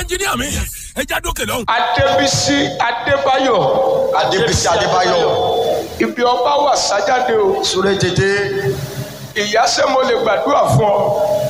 ẹnjìníà mi ẹ já dókè lọ́hùn. adébísí adébáyọ̀ adébísí adébáyọ̀ ibi ọba wà sájáde o súré tètè ìyá ṣé mo lè gbàdúrà fún ọ.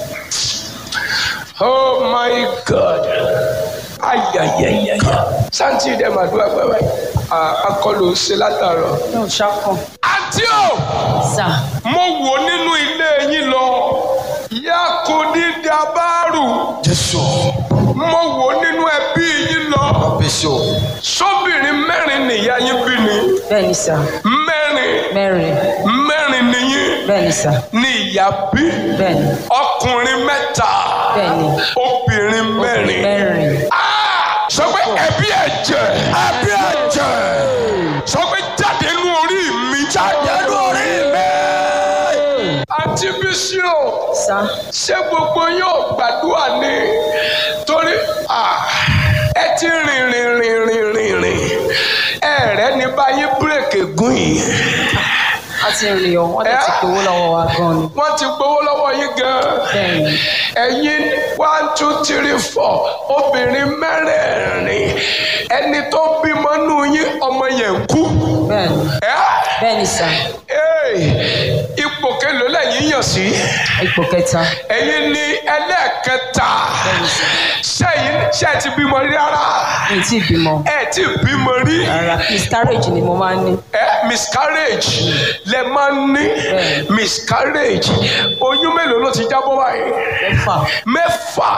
oh my god ayayayaya santi dẹ màdúrà gbàgbà akọlù ṣe látàrọ. yóò ṣàkàn. àǹtí o sà mo wò nínú ilé yín lọ yakudi dabaru jésù mo wò nínú ẹbí yín lọ bísí sóbìnrin mẹ́rin nìyá yín bí ni bẹ́ẹ̀ ni sà mẹ́rin mẹ́rin mẹ́rin nìyín bẹ́ẹ̀ ni sà ní ìyá bí bẹ́ẹ̀ ni ọkùnrin mẹ́ta bẹ́ẹ̀ ni obìnrin mẹ́rin. mẹ́rin Ah! sọ pé ẹbí ẹ̀jẹ̀ ẹbí ẹ̀jẹ̀ sọ pé jáde nínú orí mi jáde nínú orí mi. àti bísí o sà ṣé gbogbo yóò gbàdúrà ní torí ah, ẹ ti rìn rìn rìn rìn rìn rìn ẹ̀rẹ́ ní báyìí bírèkì gùn yìí a ti rìn ọ wọ́n dẹ̀ ti gbowó lọ́wọ́ wa gan ni wọ́n ti gbowó lọ́wọ́ yín gan-an. bẹ́ẹ̀ ni ẹ̀yin one two three four obìnrin mẹ́rẹ̀ẹ̀rin ẹni tó bímọ nù yín ọmọ yẹn ń kú. bẹ́ẹ̀ ni Ẹ́, bẹ́ẹ̀ ni sà ẹ́, ipò kelo lẹ́yìn yàn sí ipò kẹta ẹ̀yin ní ẹlẹ́ẹ̀kẹta sẹ́yìn ṣe ti bímọ rí rárá mi ì tí ì bímọ ẹ ti bímọ rí rárá miscarriage ni mo máa ń ní ẹ miscarriage lẹ máa ń ní Bẹ́ẹ̀ni. miscarriage oyún mélòó ló ti jábọ́ báyìí mẹ́fà mẹ́fà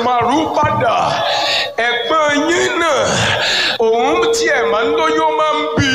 èmàrúpadà ẹ̀gbọ́n yín náà òun tiẹ̀ máa ń lóyún ó máa ń